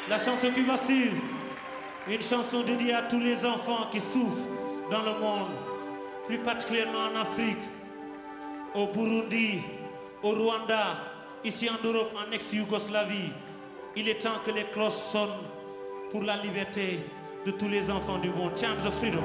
La chanson qui va suivre, une chanson dédiée à tous les enfants qui souffrent dans le monde, plus particulièrement en Afrique, au Burundi, au Rwanda, ici en Europe, en ex-Yougoslavie. Il est temps que les cloches sonnent pour la liberté de tous les enfants du monde. Chants of freedom.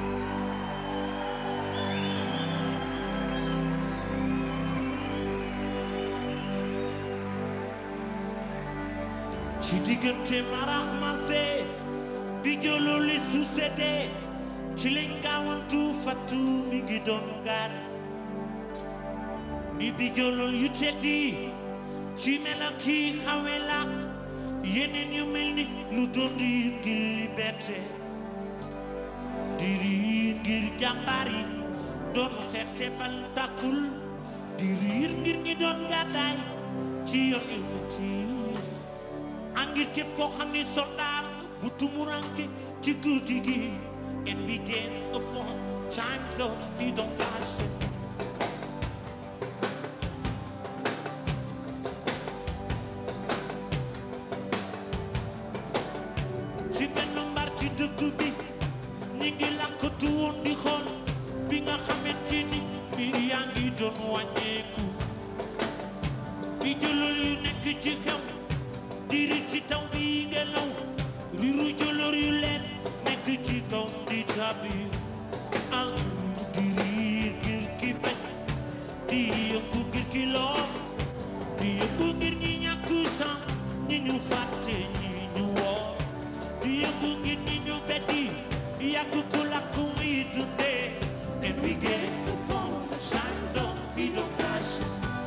ci diggante marax mase bi jëloo li succédé ci lañ gaawantu fattu mi ngi doon gaar ni bi jëloo yu teddi ci melaki xawe la yeneen yu mel ni lu doon riir ngir liberté di riir ngir jàmbaar yi doon xeex te bal tàkkul di riir ngir ñi doon gàddaay ci yoon yu metti angir képp koo xam ni soldaar bu tumuranke ci guddi gi and we get upon times of freedom fashion ci benn mbar ci dëkk bi ñi ngi lakkatu woon di xool bi nga xamante ni mbir yaa ngi doon wàññeeku bi jëlal yu nekk ci xew diri ci taw bi ngelaw riru jëlër yu leen nekk ci kaw di tabi ang diri ngir ki bañ di yëngu ngir ki loo di yëngu ngir ñi ñàkk sans ñi ñu fàtte ñi ñu woor di yëngu ngir ñi ñu beddi yàgg ku lakk muy dundee and we get upon the shines of freedom fashion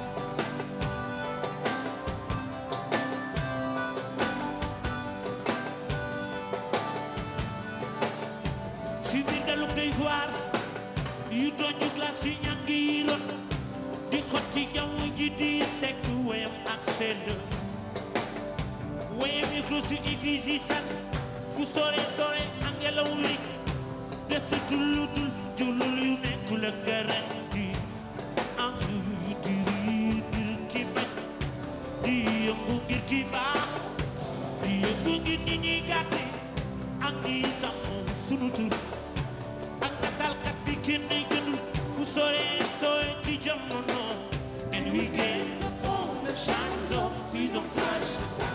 ci biir daluk day waar yu doju glace yi ñàng yi rot di xotti jaww ji di sekk weyam ak sedd weyam yi ko si église yi sax fu sore sore ak ngelaw li desatul lu dul julul yu nekkul ak garan di ang di riir ngir ki bañ di yëngu ngir ki baax di yëngu ngir ñi ñuy gàtte ak ñi sax sunu tur ak natalkat bi kenn gënul fu sore sore ci jamono and we get upon the shines of freedom flash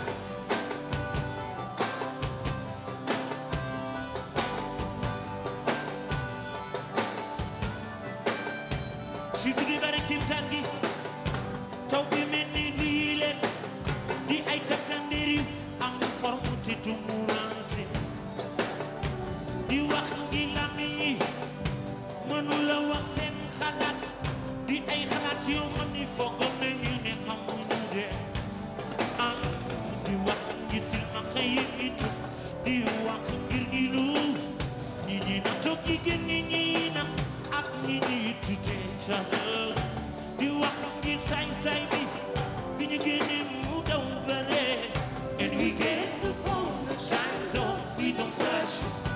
ci guddi bari kimtaan gi taw bi mel ni lii leen di ay takkandeer yu am forme te tumurante di wax ngi làmmiñ yi mënula wax seen xalaat di ay xalaat yoo xam ni foogoon nañu ne xamuñu de ah di wax ngi silmaxa yi it di wax ngir ñi lu ñi ñi na toog jigéen ñi ñi nax ak ñi ñi tuddee caxal di wax ngi saay-saay bi bi ñu génne mu daw bare and we get upon the times of freedom flash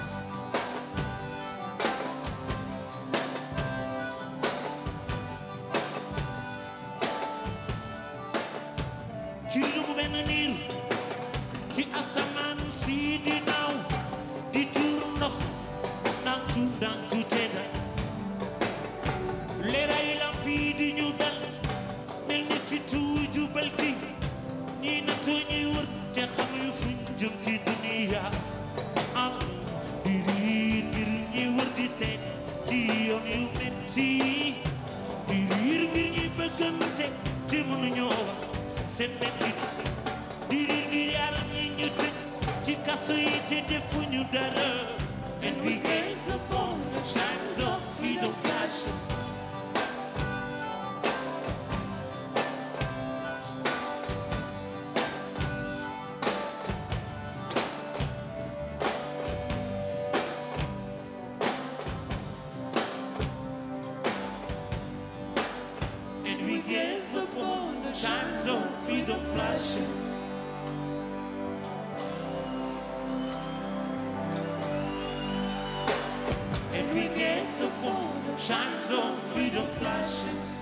ci dungu benn niir ci asamaan si di naaw di tuur ndox ndànku ndànku te dal leeray lamp yi di ñu dal mel ni fitu jubal ki ñii natoo ñuy wër te xamuñu fuñ jëm ci duniya am di riir ngir ñi wër di seet ci yoon yu metti di riir ngir ñi bëggante te mënuñoo wax seen mettit di riir ngir yaram yi ñu tëj ci kaso yi te defuñu dara and we gaze upon the shines of freedom flashing and we gaze upon the shines of freedom flashing. And we gaze upon the shines of freedom flashing.